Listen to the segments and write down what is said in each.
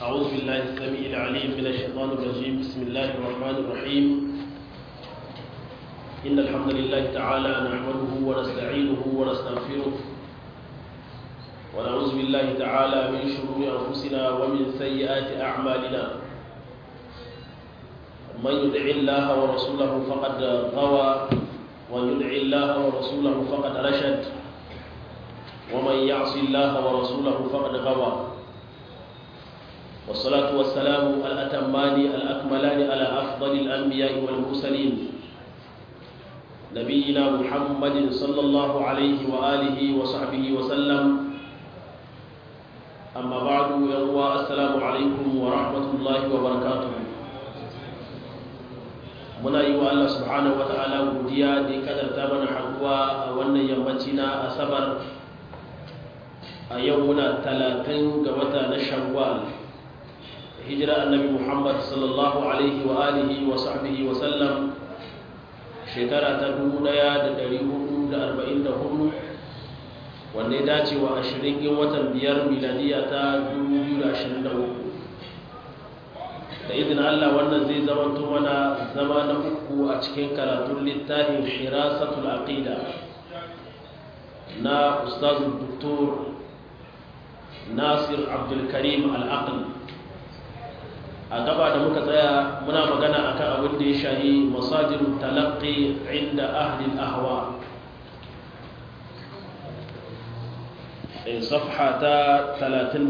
أعوذ بالله السميع العليم من الشيطان الرجيم بسم الله الرحمن الرحيم إن الحمد لله تعالى نحمده ونستعينه ونستغفره ونعوذ بالله تعالى من شرور أنفسنا ومن سيئات أعمالنا من يدع الله ورسوله فقد غوى ومن يدع الله ورسوله فقد رشد ومن يعص الله ورسوله فقد غوى والصلاة والسلام الأتمان الأكملان على أفضل الأنبياء والمرسلين نبينا محمد صلى الله عليه وآله وصحبه وسلم أما بعد يروى السلام عليكم ورحمة الله وبركاته muna yi wa Allah subhanahu wata'ala godiya da ya kadarta mana haɗuwa a wannan yammaci na asabar a yau muna talatin ga wata na shawwal hijira annabi muhammad sallallahu alaihi wa alihi wa sahbihi wa sallam shekara ta 1444 wanda ya dace wa ashirin in watan biyar miladiya ta 2023 da izinin allah wannan zai zamanto mana zama na uku a cikin karatun littafin hirasatul aqida na ustazul doktor nasir abdulkarim al'aql a gaba da muka tsaya muna magana akan abin da ya shahi masajirun talaqqi inda ahli ahwa in safha ta 37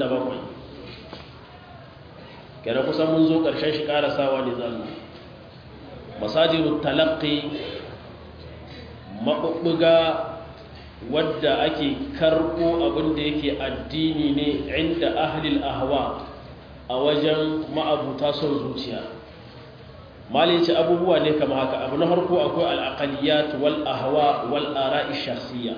kera kusan mun zo ƙarshen shi ƙarasawa ne zallu masajirun talaqqi maɓuɓɓuga wadda ake karɓo abin da yake addini ne inda ahlil ahwa a wajen ma'abuta son zuciya malin ce abubuwa ne kama haka abu na harko akwai al'aqaliyat wal ahwa wal ara'i shakhsiyya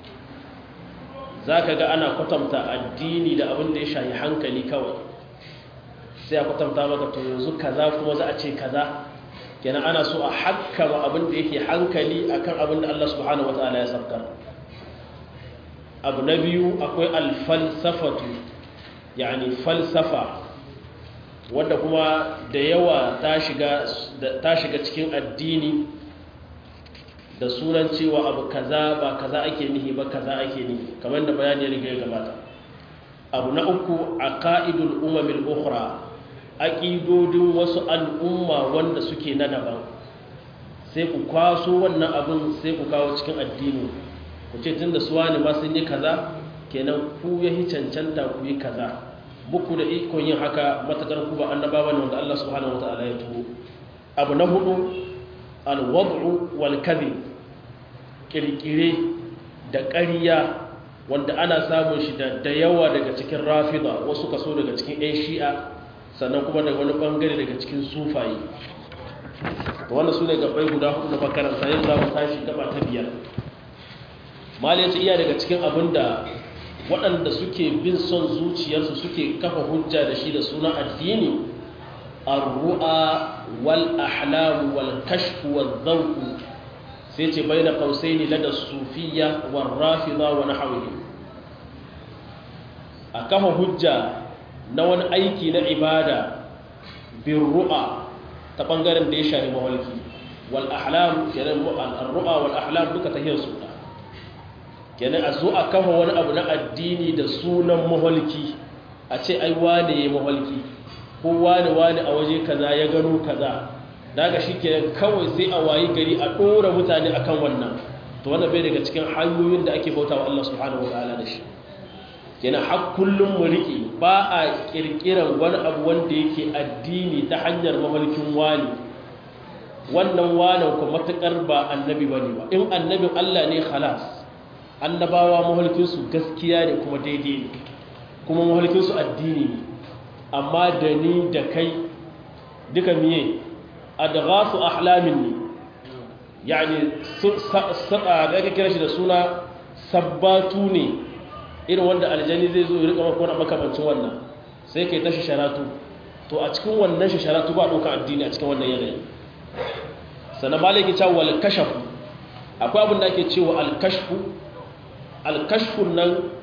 zaka ga ana kwatanta addini da abin da ya shayi hankali kawai sai a kwatanta maka to yanzu kaza kuma za a ce kaza kenan ana so a hakkama abin da yake hankali akan abin da Allah subhanahu wataala ya sabkar abu na biyu akwai alfalsafatu yani falsafa wadda kuma da yawa ta shiga cikin addini da sunan cewa abu kaza ba kaza ake nihi ba kaza ake nihi kamar da bayani ya riga ya gabata abu na uku a ka'idul umamil ukhra aƙidodin wasu al'umma wanda suke na daban sai ku kwaso wannan abin sai ku kawo cikin addini ku ce tun da suwa ne ma sun yi kaza kenan ku ya yi cancanta ku yi kaza buku da ikon yin haka matakar ku ba annabawa ne wanda Allah subhanahu wataala ya turo abu na hudu alwad'u wal kadhib kirkire da ƙarya wanda ana samun shi da yawa daga cikin rafida wasu kaso daga cikin ƴan shi'a sannan kuma daga wani bangare daga cikin sufaye to wannan su ne gabai guda hudu na makaranta yanzu za mu tashi gaba ta biyar mali ya ce iya daga cikin abin da waɗanda suke bin son zuciyarsu suke kafa hujja da shi da suna addini arru'a wal ahlamu wal kashfu wal zawqu sai ce baina qausaini lada sufiyya war rafida wa nahwihi a kafa hujja na wani aiki na ibada bin ru'a ta bangaren da ya shafi mawalki wal ahlam kenan ar-ru'a wal ahlam duka tahiyar su kenan a zo a kafa wani abu na addini da sunan maholki a ce ai wane ya maholki ko wane wane a waje kaza ya gano kaza daga shi kenan kawai sai a wayi gari a ɗora mutane akan wannan to wannan bai daga cikin hanyoyin da ake bauta wa Allah subhanahu wa ta'ala da shi kenan har kullum mu riƙe ba a ƙirƙirar wani abu wanda yake addini ta hanyar maholkin wani wannan wanan ku matuƙar ba annabi bane ba in annabin Allah ne khalas annabawa mahulkinsu gaskiya ne kuma daidai ne kuma mahulkinsu addini ne amma da ni da kai duka miye a da gasu ahlamin ne yani da aka kira shi da suna sabbatu ne irin wanda aljani zai zo rika makon makamancin wannan sai kai tashi sharatu to a cikin wannan sharatu ba ɗauka addini a cikin wannan yanayi sannan malaki cewa wal kashafu akwai abin da ake cewa al kashfu alkashfun nan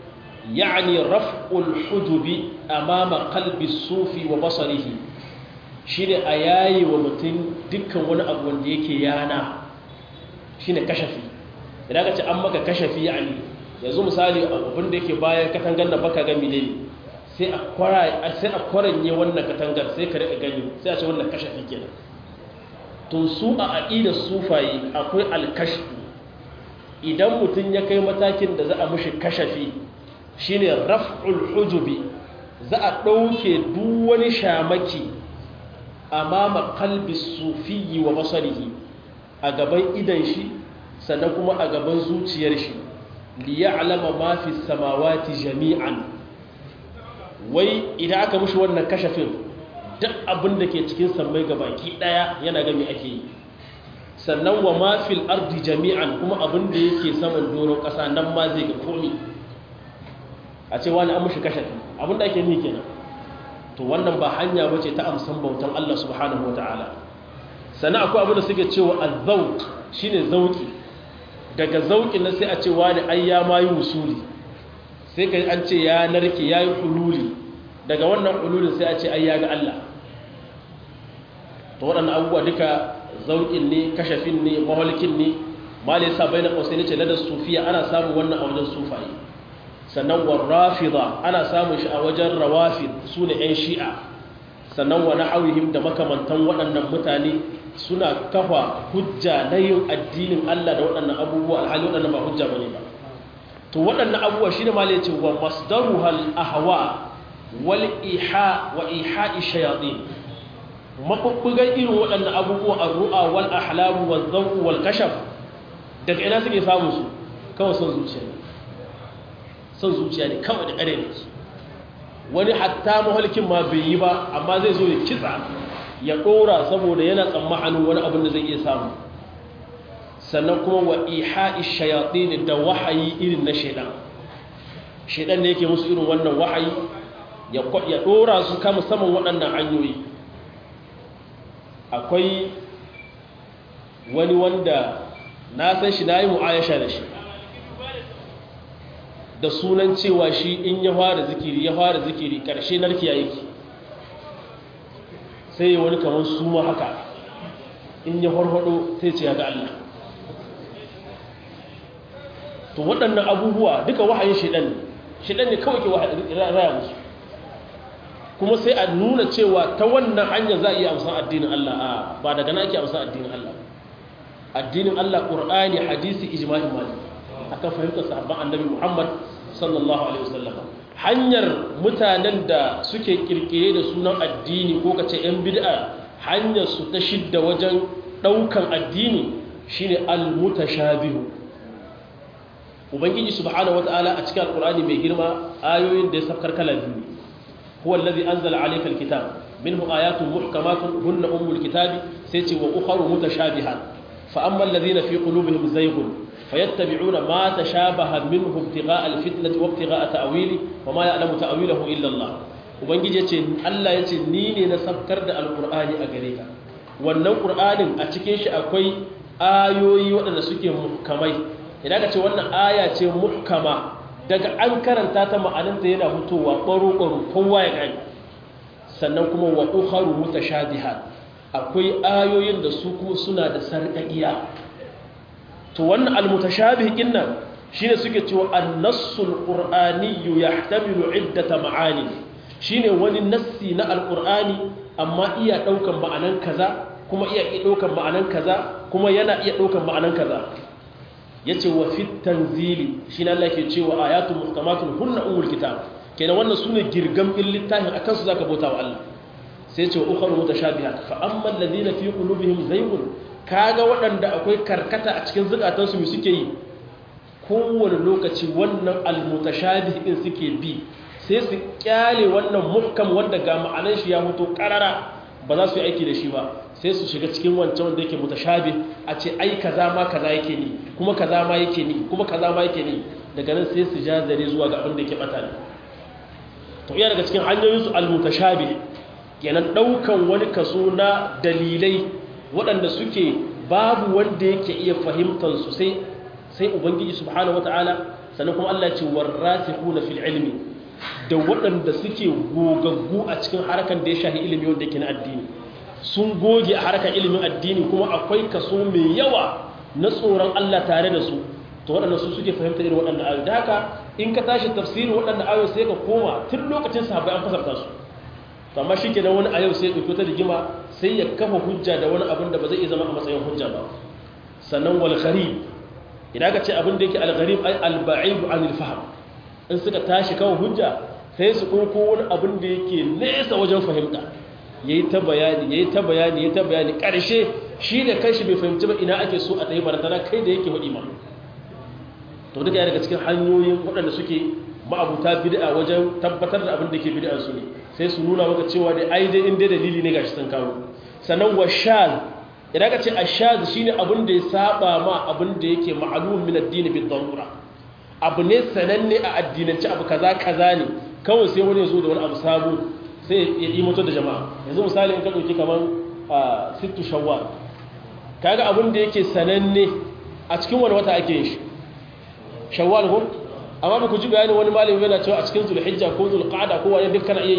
يعني رفع الحجب أمام قلب الصوفي وبصره shine a yayi wa mutum dukkan wani abu wanda yake yana shine kashafi idan ka ce an maka kashafi yani yanzu misali abin da yake bayan katangar da baka gami ne sai a kwara sai a kwaranye wannan katangar sai ka rika gani sai a ce wannan kashafi kenan to su a aqidar sufayi akwai alkashfu idan mutum ya kai matakin da za a mushi kashafi shine raf'ul hujubi za a ɗauke duk wani shamaki amama kalbi sufiyi wa basarihi a gaban idan shi sannan kuma a gaban zuciyar shi liya alama mafi samawati jami'an wai idan aka mushi wannan kashafin duk abin da ke cikin sammai gabaki daya yana gami ake yi sannan wa mafil ardi jami'an kuma abin da yake saman doron ƙasa nan ma zai ga komi a ce wani an mushi kashafi abin da ake ni kenan to wannan ba hanya bace ta amsan bautan Allah subhanahu wataala sannan akwai abin da suke cewa az-zawq shine zauki daga zauki na sai a ce wani ai ya mayi usuli sai kai an ce ya narke yayi hululi daga wannan hululin sai a ce ai ya ga Allah to waɗannan abubuwa duka zaukin ne kashafin ne mawalkin ne malai sa baina qausai ce ladar sufiya ana samun wannan a wajen sufaye sannan wa rafida ana samun shi a wajen rawafid su ne 'yan shi'a sannan wa na'awihim da makamantan waɗannan mutane suna kafa hujja na yin addinin Allah da waɗannan abubuwa alhali waɗannan ba hujja bane ba to waɗannan abubuwa shine ma ce wa masdaruhal ahwa wal iha wa iha'i shayatin mabubbugan irin waɗannan abubuwa ar-ru'a wal ahlam wal zawq wal kashaf daga ina suke samu su kawai son zuciya son zuciya ne kawai da ƙare ne wani hatta mahalkin ma bai yi ba amma zai zo ya kitsa ya ɗora saboda yana tsammanin wani abin da zai iya samu sannan kuma wa iha'i shayatin da wahayi irin na shaidan shaidan ne yake musu irin wannan wahayi ya ɗora su kama saman waɗannan hanyoyi akwai wani wanda na san shi na yi mu'ayasha da shi da sunan cewa shi in ya fara zikiri ya fara zikiri ƙarshe narkiya yake sai ya wani kamar suma haka in ya farfado sai ce ya ga Allah to waɗannan abubuwa duka wahayin shiɗan ne shiɗan ne kawai ke raya musu kuma sai a nuna cewa ta wannan hanyar za a iya amsan addinin Allah a ba daga na ake amsan addinin Allah addinin Allah ƙur'ani hadisi ijma'in malik akan fahimtar sahabban annabi Muhammad sallallahu alaihi wasallam hanyar mutanen da suke kirkire da sunan addini ko kace yan bid'a hanyar su ta shidda wajen daukan addini shine al-mutashabihu ubangiji subhanahu wataala a cikin alqur'ani mai girma ayoyin da ya safkar kala biyu huwa allazi anzala alayka alkitab minhu ayatun muhkamatun hunna ummul kitabi sai ce wa ukharu mutashabihat fa amma alladhina fi qulubihim zayghun فيتبعون ما تشابه منه ابتغاء الفتنة وابتغاء تأويله وما يعلم تأويله إلا الله ubangiji yace Allah yace ni ne na sabkar da alqur'ani a gare ka wannan qur'anin a cikin shi akwai ayoyi waɗanda suke muhkamai idan ka ce wannan aya ce muhkama daga an karanta ta ma'anarta yana fitowa baro baro kowa ya gani sannan kuma wa ukharu mutashabihat akwai ayoyin da su kuma suna da sarƙaƙiya to wannan almutashabih dinnan shine suke cewa an-nassul qur'aniyyu yahtamilu iddata ma'ani shine wani nassi na alqur'ani amma iya daukan ma'anan kaza kuma iya iya daukan ma'anan kaza kuma yana iya daukan ma'anan kaza yace wa fit tanzili shine Allah yake cewa ayatun muhkamatun hunna umul kitab kenan wannan sune girgam din littafin akan su zaka bauta wa Allah sai ce wa ukhra mutashabihat fa amma alladhina fi qulubihim zaygun kaga waɗanda akwai karkata a cikin zukatansu mai suke yi kowane lokaci wannan almutashabih din suke bi sai su kyale wannan muhkam wanda ga ma'anar shi ya mutu karara ba za su yi aiki da shi ba sai su shiga cikin wancan wanda yake mutashabih a ce ai kaza ma kaza yake ni kuma kaza ma yake ni kuma kaza ma yake ni daga nan sai su ja zare zuwa ga abin da yake bata ne to iya daga cikin hanyoyin su almutashabih kenan daukan wani kaso na dalilai waɗanda suke babu wanda yake iya fahimtar su sai sai ubangiji subhanahu wataala sannan kuma Allah ce warrasikhuna fil ilmi da waɗanda suke gogaggu a cikin harkan da ya shahi ilimi wanda yake na addini sun goge a harkar ilimin addini kuma akwai kaso mai yawa na tsoron Allah tare da su to waɗanda su suke fahimta irin waɗanda ayoyi da haka in ka tashi tafsirin waɗanda ayoyi sai ka koma tun lokacin sahabbai an fasarta su to amma shi kenan wani a yau sai ɗauki ta rigima sai ya kafa hujja da wani abin da ba zai iya zama a matsayin hujja ba sannan wal gharib idan ka ce abin da yake al gharib ai al ba'id anil fahm in suka tashi kawo hujja sai su ɗauko wani abin da yake nesa wajen fahimta yayi ta bayani yayi ta bayani yayi ta bayani ƙarshe shi da kanshi bai fahimci ba ina ake so a tayi barantana kai da yake hudi ma to duka daga cikin hanyoyin waɗanda suke ma'abuta bid'a wajen tabbatar da abin da ke bid'an su ne sai su nuna maka cewa da ai dai inda dalili ne gashi sun kawo sannan wa shaz idan ka ce ashaz shine abin da ya saba ma abin da yake ma'lum min ad-din bi darura abu ne sananne a addinance abu kaza kaza ne kawai sai wani ya zo da wani abu sabo sai ya yi mutu da jama'a yanzu misali in ka dauki kaman sittu shawwal kaga abin da yake sananne a cikin wani wata ake yin shi shawwal ko amma ba ku ji bayani wani malami yana cewa a cikin zulhijja ko zulqa'da ko wani dukkan ayi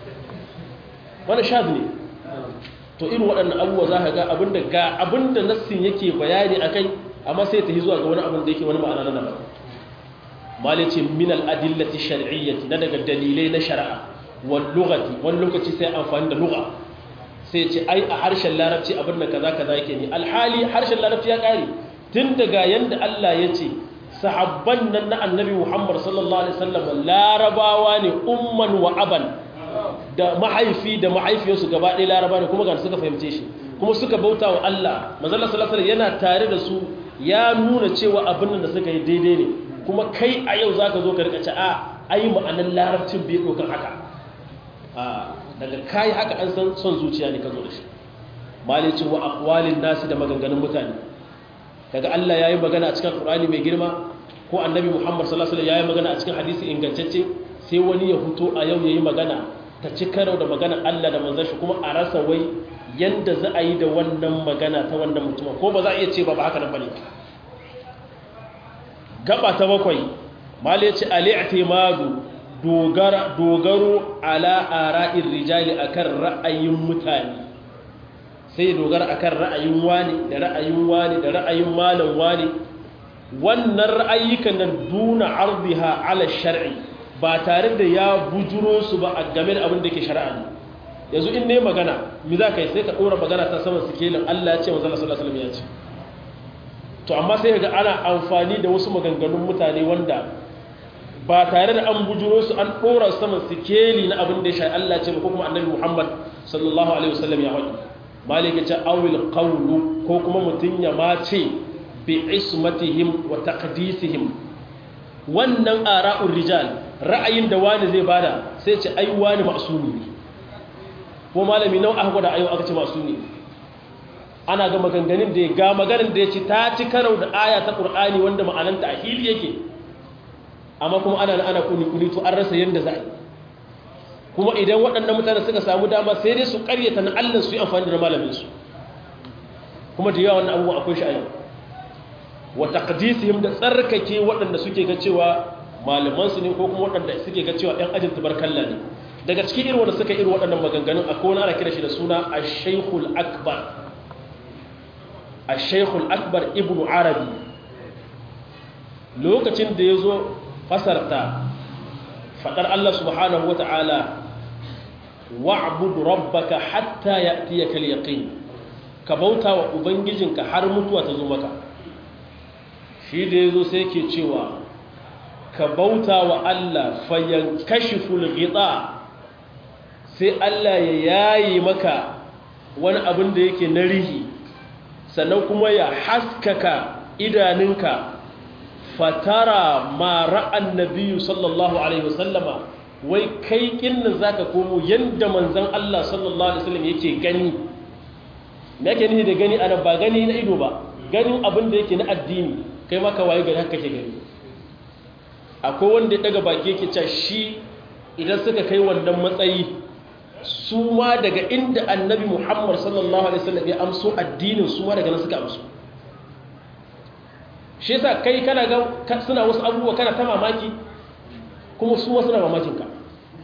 wani shad ne to irin waɗannan abubuwa za ka ga abinda ga abinda nassin yake bayani akai amma sai ta yi zuwa ga wani abin da yake wani ma'ana na daban malai ce min al-adillati shar'iyyati na daga dalilai na shari'a wal lughati wani lokaci sai amfani da lugha sai ce ai a harshen larabci abin da kaza kaza yake ne alhali harshen larabci ya kare tun daga yanda Allah ya ce sahabban nan na annabi Muhammad sallallahu alaihi wasallam larabawa ne umman wa aban da mahaifi da mahaifiyarsu gaba ɗaya laraba ne kuma ga suka fahimce shi kuma suka bauta wa Allah manzon sallallahu alaihi yana tare da su ya nuna cewa abin da suka yi daidai ne kuma kai a yau zaka zo ka rika ce a ai ma'anar larabcin bai dokan haka a daga kai haka an san son zuciya ne ka zo da shi malicin wa aqwalin nasi da maganganun mutane daga Allah yayi magana a cikin Qur'ani mai girma ko Annabi Muhammad sallallahu alaihi wasallam yayi magana a cikin hadisi ingantacce sai wani ya fito a yau yayi magana ta ci karo da magana Allah da manzon shi kuma a rasa wai yanda za a yi da wannan magana ta wannan mutum ko ba za a iya ce ba ba haka nan bane gaba ta bakwai mali ce al-i'timadu dogara dogaro ala ara'ir rijali akan ra'ayin mutane sai dogara akan ra'ayin wani da ra'ayin wani da ra'ayin malam wani wannan ra'ayyukan nan duna ardiha ala shar'i ba tare da ya bujuro su ba a game da abin da ke shari'a ne yanzu in ne magana mi za ka yi sai ka ɗora magana ta saman sikelin Allah ya ce wa sallallahu alaihi wasallam ya ce to amma sai ga ana amfani da wasu maganganun mutane wanda ba tare da an bujuro su an ɗora saman sikeli na abin da ya shari'a Allah ya ce ko kuma annabi Muhammad sallallahu alaihi wasallam ya faɗi malika ce awil qawlu ko kuma mutun ya ma ce bi ismatihim wa taqdisihim wannan ara'ur rijal ra'ayin da wani zai bada sai ce ai wani ma'sumi ne ko malami nau aka gwada ayo aka ce ma'sumi ana ga maganganun da ya ga maganar da ya ce ta ci karau da aya ta qur'ani wanda ma'ananta a hili yake amma kuma ana ana kuni kuni to an rasa yanda za a yi kuma idan waɗannan mutane suka samu dama sai dai su ƙaryata na Allah su yi amfani da malaminsu kuma da yawa wannan abubuwa akwai shi a yau wa taqdisihim da tsarkake waɗanda suke ga cewa malamansu ne ko kuma waɗanda suke ga cewa ɗan ajin tabarkalla ne daga cikin irin wanda suka irin waɗannan maganganun akwai wani ana kira shi da suna ash-shaykhul akbar ash-shaykhul akbar ibnu arabi lokacin da yazo fasarta fadar Allah subhanahu wata'ala wa'bud rabbaka hatta ya'tiyaka al-yaqin ka bauta wa ubangijinka har mutuwa ta zo maka shi da yazo sai yake cewa ka bauta wa Allah fayankashiful ghita sai Allah ya yayi maka wani abin da yake na rihi sannan kuma ya haskaka idaninka fatara ma ra'an nabiyyu sallallahu alaihi wasallama wai kai kinnan zaka komo yanda manzon Allah sallallahu alaihi wasallam yake gani me yake nihi da gani ana ba gani na ido ba ganin abin da yake na addini kai maka waye gari haka kake gani akwai wanda ya daga baki yake cewa shi idan suka kai wannan matsayi su ma daga inda annabi Muhammad sallallahu alaihi wasallam ya amso addinin su ma daga nan suka amso shi yasa kai kana ga suna wasu abubuwa kana ta mamaki kuma su wasu na mamakin ka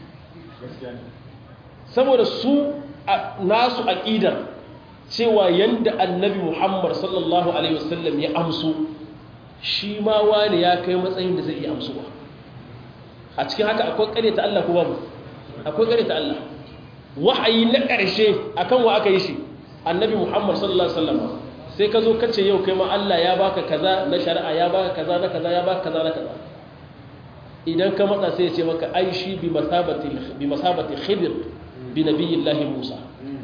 saboda su nasu aqidar cewa yanda annabi Muhammad sallallahu alaihi wasallam ya amsu shi ma wani ya kai matsayin da zai iya amsuwa a cikin haka akwai kare ta Allah ko babu akwai kare ta Allah wahayi na ƙarshe akan wa aka yi shi annabi Muhammad sallallahu alaihi wasallam sai ka zo kace yau kai ma Allah ya baka kaza na shari'a ya baka kaza na kaza ya baka kaza na kaza idan ka matsa sai ya ce maka ai shi bi masabati bi masabati khidr bi nabiyillahi Musa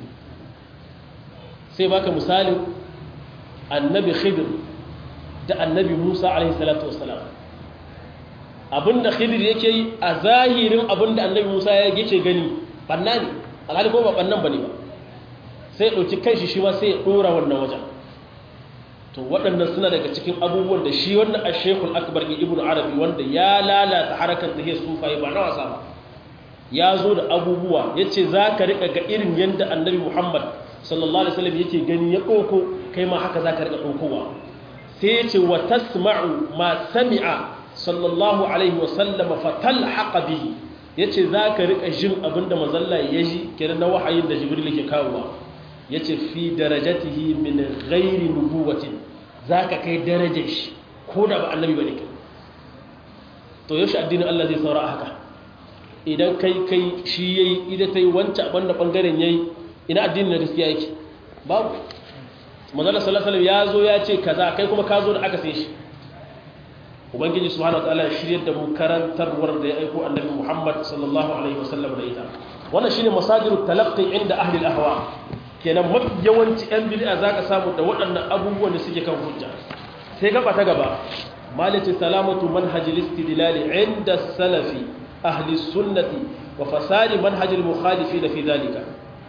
sai baka misalin annabi khidr da annabi Musa alaihi salatu wassalam abinda khidr yake yi a zahirin abinda annabi Musa ya yake gani banna ne alhali ko ba bannan bane ba sai dauki kanshi shi ma sai ya dora wannan wajen to waɗannan suna daga cikin abubuwan da shi wannan ashekul akbar ibn arabi wanda ya lalata harakar da sufaye ba na wasa ba ya zo da abubuwa ya ce za ka riƙa ga irin yadda annabi muhammad sallallahu alaihi wasallam yake gani ya ɗauko kai ma haka za ka riƙa ɗaukowa sai ya ce wa tasma'u ma sami'a sallallahu alaihi wasallama fatal haqa bihi ya ce za ka riƙa jin abin da mazalla ya ji kenan na wahayin da jibril ke kawowa ya ce fi darajatihi min ghairi nubuwatin za ka kai darajar shi ko da ba annabi ba ne kai to yaushe addinin Allah zai saura a haka idan kai kai shi yayi idan ta yi wancan abin da ɓangaren ya yi ina addinin na gaskiya yake babu manzala sallallahu alaihi ya zo ya ce kaza kai kuma ka zo da aka sai shi ubangiji subhanahu wataala ya shirye da mu karantarwar da ya aiko annabi Muhammad sallallahu alaihi wasallam da ita wannan shine masadirut talaqqi inda ahli al-ahwa kenan mafi yawanci 'yan bid'a za ka samu da waɗannan abubuwan da suke kan hujja sai gaba ta gaba malati salamatu manhajil istidlali inda salafi ahli sunnati wa fasadi manhajil mukhalifi da fi zalika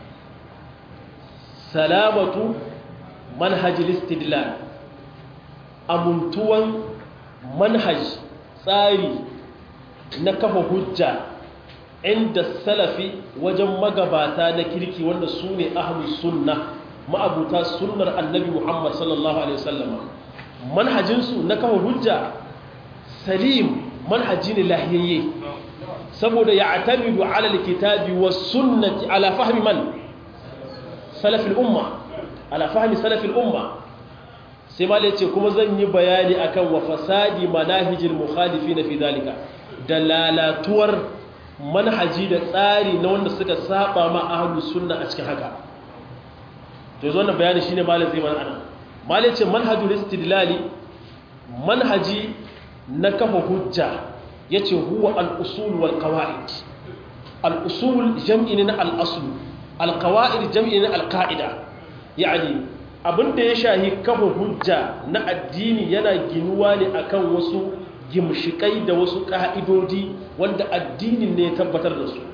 salamatu manhajil istidlal amuntuwan manhaj tsari na kafa hujja inda salafi wajen magabata na kirki wanda su ne ahlus sunna ma'abuta sunnar annabi Muhammad sallallahu alaihi wasallam manhajinsu na kawo hujja salim manhaji ne lahiyayye saboda ya atamidu ala alkitabi was sunnati ala fahmi man salafil umma ala fahmi salafil umma sai ma ce kuma zan yi bayani akan wa fasadi manahijil mukhalifin fi dalika da lalatuwar manhaji da tsari na wanda suka saba ma ahlus sunna a cikin haka to yanzu wannan bayani shine malam zai mana anan malam ce manhajul istidlali manhaji na kafa hujja yace huwa al-usul wal qawaid al-usul jam'i na al-asl al-qawaid jam'i na al-qa'ida yani abinda ya shahi kafa hujja na addini yana ginuwa ne akan wasu gimshikai da wasu ƙa'idodi wanda addinin ne ya tabbatar da su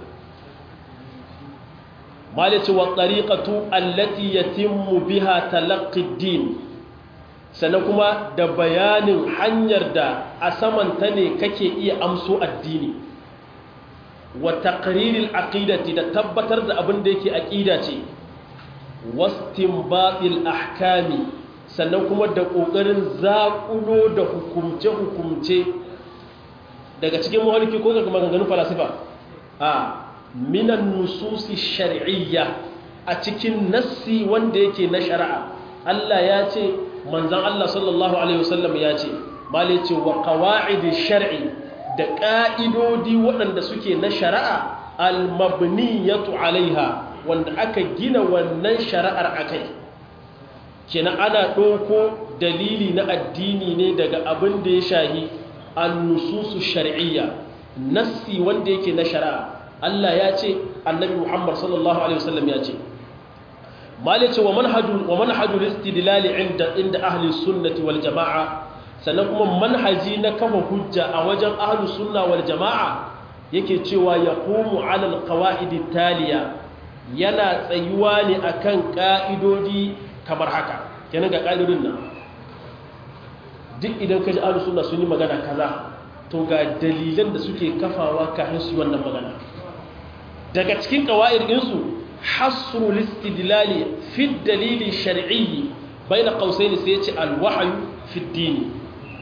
malice wa ɗariƙatu allati ya timmu biha talaƙiddin sannan kuma da bayanin hanyar da a samanta ne kake iya amso addini wa taqriril aqidati da tabbatar da abin da yake aqida ce wastinbatil ahkami sannan kuma da ƙoƙarin zaƙulo da hukumce-hukumce daga cikin mahaliki ko daga maganganun falasifa a minan nususi shari'iyya a cikin nassi wanda yake na shari'a Allah ya ce manzan Allah sallallahu Alaihi wasallam ya ce male ce wa kawa'idi shari'i da ƙa'idodi waɗanda suke na shari'a almabniyatu alaiha wanda aka gina wannan shari'ar akai kenan ana ɗauko dalili na addini ne daga abin da ya shahi annususu shar'iyya nassi wanda yake na shari'a Allah ya ce annabi Muhammad sallallahu alaihi wasallam ya ce mali ce wa manhajul wa manhajul istidlal inda inda ahli sunnati wal jamaa sannan kuma manhaji na kafa hujja a wajen ahli sunna wal jamaa yake cewa yaqumu ala al qawaid taliya yana tsayuwa ne akan ka'idodi kamar haka kenan ga ƙa'idodin nan duk idan ka ji ahlus sunna sun yi magana kaza to ga dalilan da suke kafawa kafin su wannan magana daga cikin qawaid din su hasru listidlali fi dalili shar'i baina qausain sai yace alwahyu fi ad-din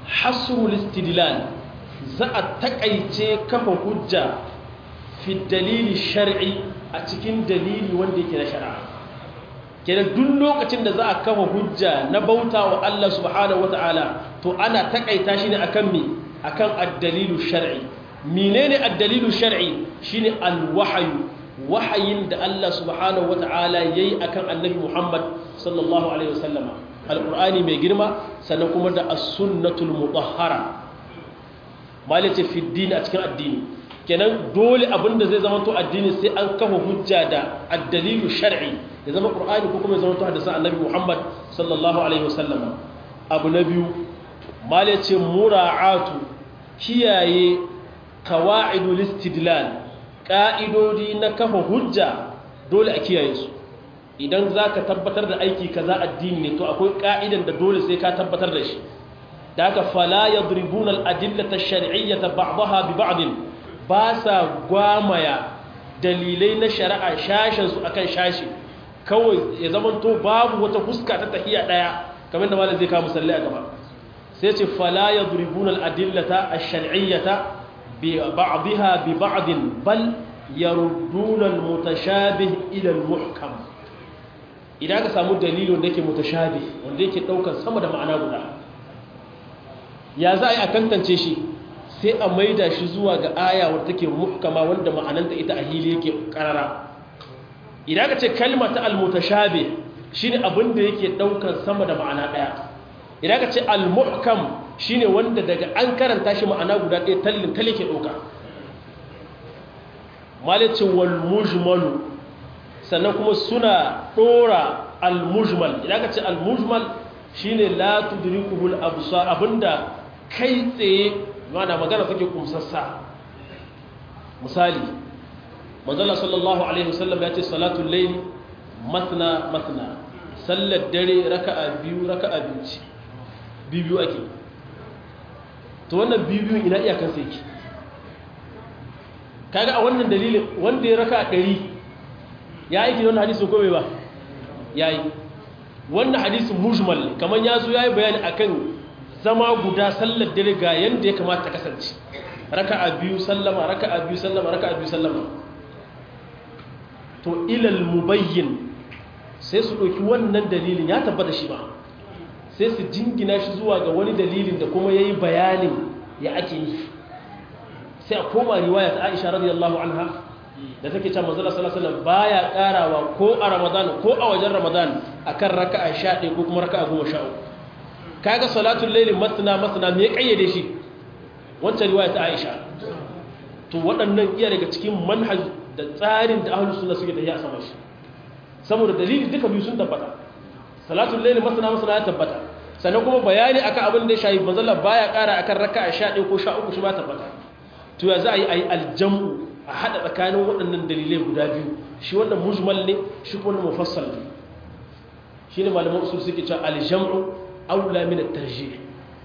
hasrul istidlal za a takaice kafa hujja fi dalili shar'i a cikin dalili wanda yake na shari'a kenan duk lokacin da za a kafa hujja na bauta wa Allah subhanahu wata'ala to ana takaita shi ne akan me akan ad-dalilu shar'i menene ad-dalilu shar'i shine al-wahyu wahayin da Allah subhanahu wata'ala yayi akan annabi Muhammad sallallahu alaihi wasallama al-qur'ani mai girma sannan kuma da as-sunnatul mutahhara malice fi din a cikin addini kenan dole abinda zai zama to addini sai an kafa hujja da ad-dalilu shar'i ya zama qur'ani ko kuma ya zama to hadisan annabi Muhammad sallallahu alaihi wasallama abu na biyu malice mura'atu kiyaye qawaidul istidlal ƙa'idodi na kafa hujja dole a kiyaye su idan za ka tabbatar da aiki kaza addini ne to akwai ƙa'idan da dole sai ka tabbatar da shi da aka fala ya duribun al'adillata shari'iyyata ba'daha bi ba'din ba sa gwamaya dalilai na shari'a shashensu akan shashi kawai ya zama to babu wata fuska ta tahiya ɗaya kamar da malam zai kawo musalli a gaba sai ce fala ya duribun al'adillata a shari'iyyata بعضها ببعض بل يردون المتشابه إلى المحكم idan ka samu dalili wanda yake mutashabi wanda yake daukar sama da ma'ana guda ya za a yi a tantance shi sai a maida shi zuwa ga aya wadda take muhkama wanda ma'ananta ita a hili yake karara idan ka ce kalma ta al-mutashabi shine abin da yake daukar sama da ma'ana daya idan ka ce al-muhkam shine wanda daga an karanta shi ma'ana guda ɗaya tallin tale ke ɗauka malicin wal mujmalu sannan kuma suna ɗora al-mujmal idan ka ce al-mujmal shine la tudrikuhul absar abinda kai tsaye mana magana take kumsassa misali manzala sallallahu alaihi wasallam ya ce salatul layli matna matna sallar dare raka'a biyu raka'a biyu ce biyu ake to wannan bibiyun ina iyakan sai ki kaga a wannan dalilin wanda ya raka ɗari ya aiki da wannan hadisin ko bai ba ya yi wannan hadisin mujmal kamar ya zo ya yi bayani akan zama guda sallar dare ga yadda ya kamata ta kasance raka a biyu sallama raka a biyu sallama raka a biyu sallama to ilal mubayyin sai su ɗauki wannan dalilin ya tabbata shi ba sai su jingina shi zuwa ga wani dalilin da kuma ya yi bayanin ya ake yi sai a koma riwaya ta aisha radiyallahu anha da take can manzala sallallahu baya karawa ko a ramadan ko a wajen ramadan akan raka'a 11 ko kuma raka'a 13 kaga salatul layli matna matna me kayyade shi wancan riwaya ta aisha to waɗannan iya daga cikin manhaj da tsarin da ahlus sunna suke tafiya a sama shi saboda dalili duka biyu sun tabbata salatul layli masana masana ya tabbata sannan kuma bayani akan abin da ya shayi manzala baya ƙara akan raka'a 11 ko 13 shi ma tabbata to ya za a yi ayi aljamu a hada tsakanin waɗannan dalilai guda biyu shi wannan mujmal ne shi kuma mufassal ne shine malaman usul suke cewa aljamu aula min at-tarjih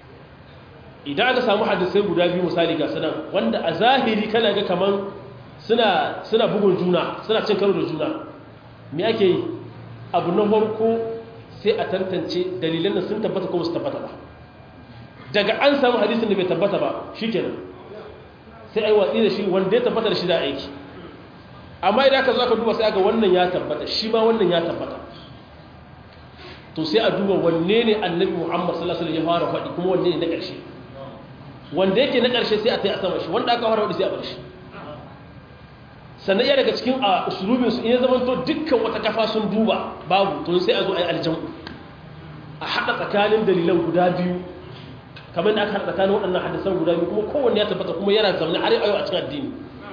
idan aka samu hadisai guda biyu misali ga sanan wanda a zahiri kana ga kaman suna suna bugun juna suna cin karo da juna me ake yi abu na farko sai a tantance dalilan da sun tabbata ko su tabbata ba daga an samu hadisin da bai tabbata ba shikenan sai ai watsi da shi wanda ya tabbata da shi da aiki amma idan aka zo aka duba sai aka wannan ya tabbata shi ma wannan ya tabbata to sai a duba wanne ne annabi Muhammad sallallahu alaihi wasallam ya fara faɗi kuma wanne ne na ƙarshe wanda yake na ƙarshe sai a tai a sama shi wanda aka fara faɗi sai a bar shi sannan iya daga cikin a usulubin su in ya zama to dukkan wata kafa sun duba babu to sai a zo a yi aljamu a haɗa tsakanin dalilan guda biyu kamar da aka haɗa tsakanin waɗannan hadisan guda biyu kuma kowanne ya tabbata kuma yana zaune har yau a cikin addini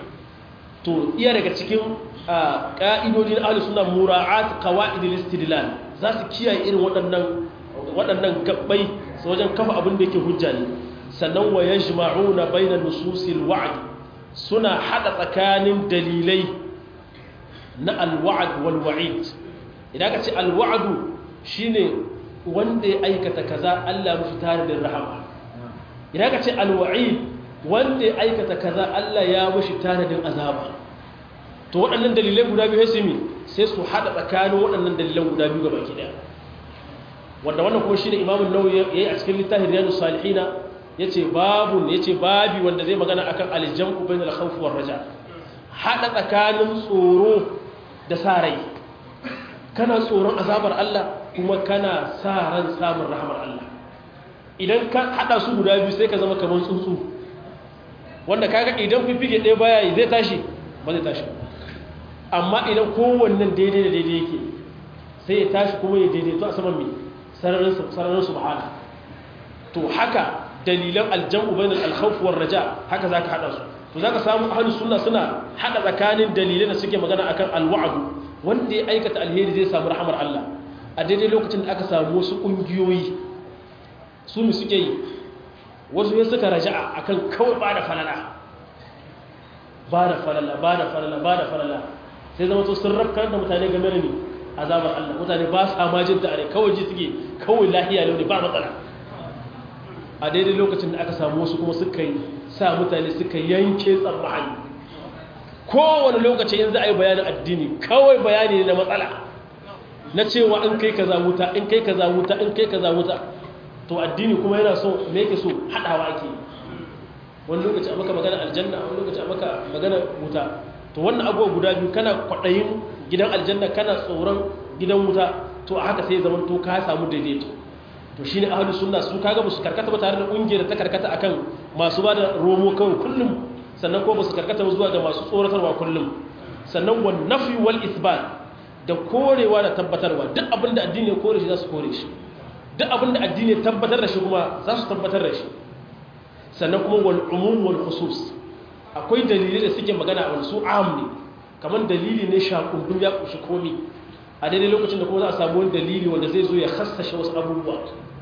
to iya daga cikin ƙa'idodi na ahlus sunna mura'at qawaid al-istidlal za su kiyaye irin waɗannan waɗannan gabbai su wajen kafa abin da yake hujja ne sannan wa yajma'una bayna nususil wa'd suna hada tsakanin dalilai na al-wa'd wal wa'id idan ka ce al-wa'd shine wanda ya aikata kaza Allah mushi tare da rahama idan ka ce al-wa'id wanda ya aikata kaza Allah ya mushi tare da azaba to waɗannan dalilai guda biyu sai mi sai su haɗa tsakanin waɗannan dalilan guda biyu ga baki ɗaya wanda wannan kuma shine imamu nawawi yayi a cikin littafin riyadus salihina yace babun yace babi wanda zai magana akan aljamu bainal khawf war raja hada tsakanin tsoro da sarai kana tsoron azabar Allah kuma kana sa ran samun rahmar Allah idan ka hada su guda biyu sai ka zama kamar tsuntsu wanda kaga idan fifike ɗaya baya yi zai tashi ba zai tashi amma idan kowannen daidai da daidai yake sai ya tashi kuma ya daidaito a saman mai sararin subhana to haka dalilan aljamu bainal alkhawf war raja haka zaka hada su to zaka samu ahlus sunna suna hada tsakanin dalilan da suke magana akan alwa'd wanda ya aikata alheri zai samu rahmar Allah a daidai lokacin da aka samu wasu kungiyoyi su mu suke yi wasu ya suka raja'a akan kawai ba da falala ba da falala ba da falala ba da falala sai zama to sun rafkar da mutane game da ni azabar Allah mutane ba sa ma jin tare kawai ji suke kawai lahiya ne ba matsala a daidai lokacin da aka samu wasu kuma suka yi sa mutane suka yanke tsammani kowane lokaci yanzu a yi bayanin addini kawai bayani ne na matsala na cewa in kai kaza wuta in kai kaza wuta in kai kaza wuta to addini kuma yana so me yake so hadawa ake wani lokaci a maka magana aljanna wani lokaci a maka magana wuta to wannan abubuwa guda biyu kana kwaɗayin gidan aljanna kana tsoron gidan wuta to a haka sai zaman to ka samu daidaito to shine ahlus sunna su kaga ba su karkata ba tare da kungiyar ta karkata akan masu bada romo kawai kullum sannan ko ba su karkata ba zuwa ga masu tsoratarwa kullum sannan wan nafi wal isbat da korewa da tabbatarwa duk abinda addini ya kore shi za su kore shi duk abinda addini ya tabbatar da shi kuma za su tabbatar da shi sannan kuma wal umum wal khusus akwai dalilai da suke magana a su am ne kamar dalili ne shakundum ya kushi komi a daidai lokacin da kuma za a samu wani dalili wanda zai zo ya hassashe wasu abubuwa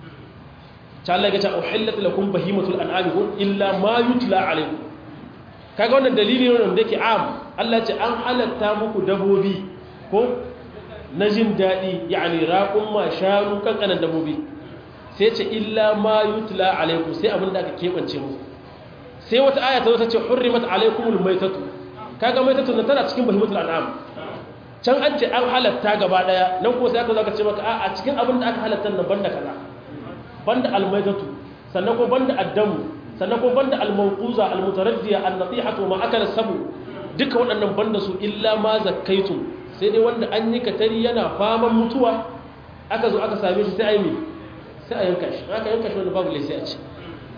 ta Allah ya ce uhillat lakum bahimatul an'ami kun illa ma yutla alaykum kaga wannan dalili ne wanda yake am Allah ce an halatta muku dabobi ko na jin daɗi yani raƙun ma shanu kankanan dabobi sai ce illa ma yutla alaykum sai abin da aka keɓance muku sai wata aya ta zo ta ce hurrimat alaykumul maitatu kaga maitatu na tana cikin bahimatul an'am can an ce an halatta gaba daya nan ko sai aka zo aka ce maka a cikin abin da aka halatta nan banda kaza banda almaitatu sannan ko banda addamu sannan ko banda almawquza almutaraddiya annatihatu ma akala sabu duka waɗannan banda su illa ma zakkaitum sai dai wanda an yi katari yana faman mutuwa aka zo aka same shi sai a yi mi sai a yanka shi aka yanka shi wanda babu lai sai a ci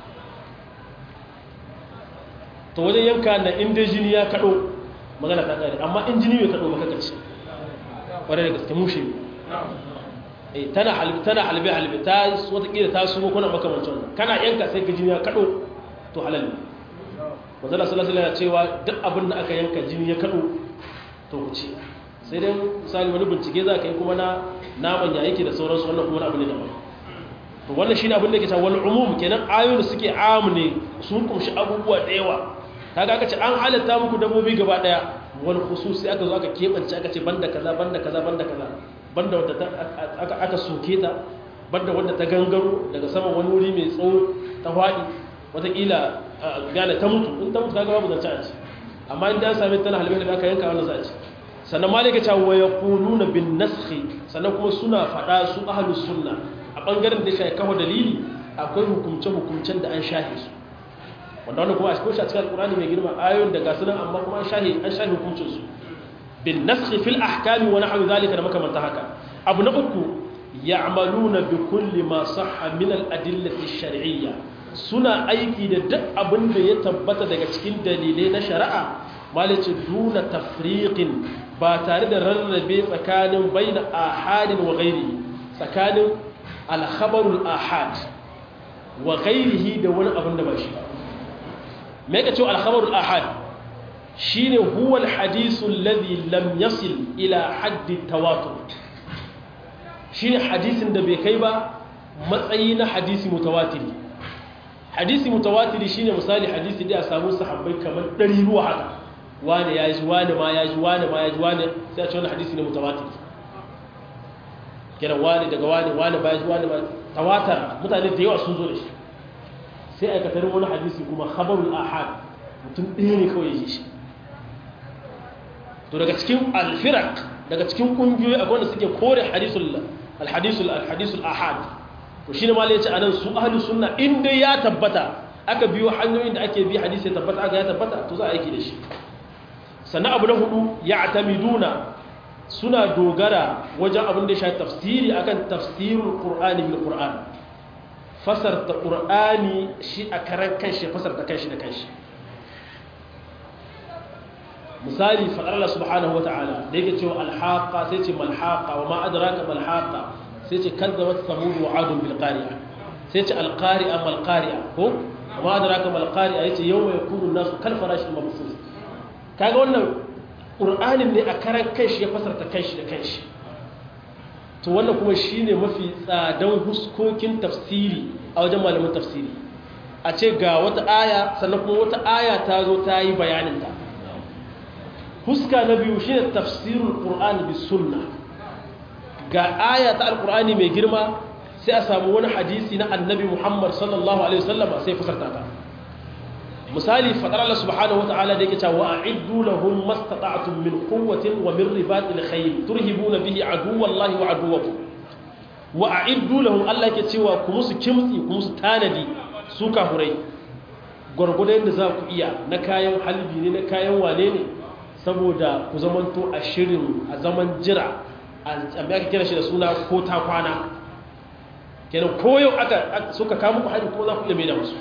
to wajen yanka na inda jini ya kaɗo magana ta ƙare amma in jini bai kaɗo ba kaka ci ƙwarai da gaske mushe tana halbe tana halbe halbe ta watakila ta sumo kuna makamancin wannan kana yanka sai ka jini ya kaɗo to halal ne manzala sallallahu alaihi cewa duk abin da aka yanka jini ya kaɗo to ku ci sai dai misali wani bincike za ka yi kuma na naman ya yake da sauransu wannan kuma abu ne daban to wannan shine abin da ke cewa wal umum kenan ayoyin da suke amu ne sun kumshi abubuwa da yawa kaga aka ce an halatta muku dabbobi gaba daya wal khususi aka zo aka kebance aka ce banda kaza banda kaza banda kaza banda wanda aka aka soke ta banda wanda ta gangaro daga saman wani wuri mai tsawo ta fadi wataƙila gane ta mutu in ta mutu kaga babu zance a ci amma in an same tana halbe da aka yanka wannan za a ci sannan malika ta wa yaquluna bin naskhi sannan kuma suna fada su ahlus sunna a bangaren da shi kawo dalili akwai hukumce hukumcen da an shahe su wanda wannan kuma a cikin cikin alkurani mai girma ayoyin da gasu nan amma kuma an shahi an shahi hukuncin su bin naskhi fil ahkami wa nahwi zalika da makamanta haka abu na uku ya'maluna bi kulli ma sahha min al adillati shar'iyya suna aiki da duk abin da ya tabbata daga cikin dalilai na shari'a malice duna tafriqin ba tare da rarrabe tsakanin baina ahadin wa ghairi tsakanin al khabarul ahad wa ghairihi da wani abin da ba shi ba me ka ce alkhabarul ahad shine huwa alhadisu alladhi lam yasil ila haddi tawatur shine hadisin da bai kai ba matsayi na hadisi mutawatiri hadisi mutawatiri shine misali hadisi da ya samu sahabbai kamar ɗari ruwa haka wani ya ji wani ma ya ji wani ma ya ji wani sai a ce wani hadisi ne mutawatiri kira wani daga wani wani ba ya ji wani ma tawatar mutane da yawa sun zo da shi sai aikatar wani hadisi kuma khabarul ahad mutum ɗaya ne kawai yi shi to daga cikin alfirak daga cikin ƙungiyoyi akwai wanda suke kore hadisul alhadisul alhadisul ahad to shine ma yace anan su ahli sunna in dai ya tabbata aka biyo hanyoyin da ake bi hadisi ya tabbata aka ya tabbata to za a aiki da shi sannan abu na hudu ya atamiduna suna dogara wajen abin da ya shafi tafsiri akan tafsirul qur'ani bil qur'an fasarta qur'ani shi a karan kanshi fasarta kanshi da kanshi misali faɗar Allah subhanahu wa ta'ala da yake cewa alhaqa sai ce malhaqa wa ma adraka malhaqa sai ce kazzabat samud wa adun bil qari'a sai ce alqari'a mal qari'a ko wa ma adraka mal qari'a yace yawma yakunu an-nasu kal farashi mabsus kaga wannan qur'anin ne a karan kanshi ya fasarta kanshi da kanshi to wannan kuma shine mafi tsadan huskokin tafsiri a wajen malamin tafsiri a ce ga wata aya sannan kuma wata aya ta zo ta yi bayaninta huska na biyu shi ne tafsirul ƙur'ani bi sunna ga aya ta alƙur'ani mai girma sai a samu wani hadisi na annabi muhammad sallallahu alaihi wasallama sai fasarta ta misali faɗar Allah subhanahu wa ta'ala da yake cewa a'iddu lahum mastata'tum min quwwatin wa min ribatil khayl turhibuna bihi aduwallahi wa aduwwakum wa a'iddu lahum Allah yake cewa ku musu kimtsi ku musu tanadi su kafurai gwargwadon da za ku iya na kayan halbi ne na kayan wane ne saboda ku zamanto a shirin a zaman jira a aka kira shi da suna ko ta kwana kenan koyo aka suka kama ku hari ko za ku iya mai da musu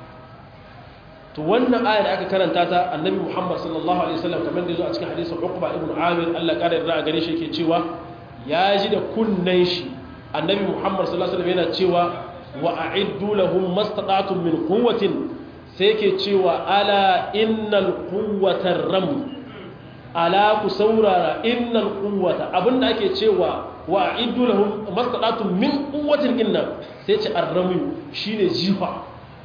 to wannan aya da aka karanta ta annabi muhammad sallallahu alaihi wasallam kamar da zo a cikin hadisin uqba ibn amir Allah kare da gare shi yake cewa ya ji da kunnan shi annabi muhammad sallallahu alaihi wasallam yana cewa wa a'iddu lahum mastata'tum min quwwatin sai yake cewa ala innal quwwata ram ala ku saurara innal quwwata abinda ake cewa wa a'iddu lahum mastata'tum min quwwatin inna sai ce arramu shine jifa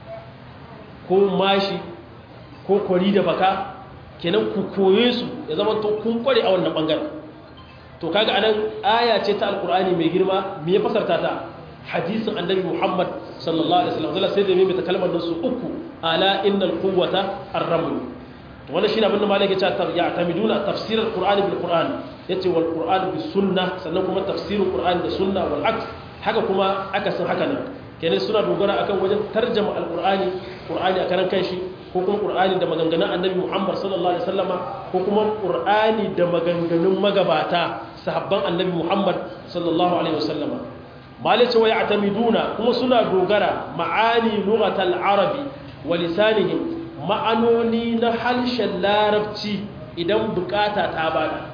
ko mashi ko kwari da baka kenan ku koye su ya zama to kun kware a wannan bangaren to kaga anan aya ce ta alqur'ani mai girma me ya fasarta ta hadisin annabi Muhammad sallallahu alaihi wasallam zalla sai da mai ta kalmar nan su uku ala innal quwwata ar-raml to wannan shine abinda malaka ya ce ya tamiduna tafsir al-qur'ani bil qur'an yace wal qur'an bis sunnah sannan kuma tafsirul qur'ani da sunna wal aks haka kuma aka san haka nan kenan suna dogara akan wajen tarjama al-qur'ani qur'ani a karan kanshi ko kuma qur'ani da maganganun annabi Muhammad sallallahu alaihi wasallama ko kuma qur'ani da maganganun magabata sahabban annabi Muhammad sallallahu alaihi wasallama malice wa ya'tamiduna kuma suna dogara ma'ani lughatal arabi wa lisanihim ma'anoni na harshen larabci idan bukata ta bada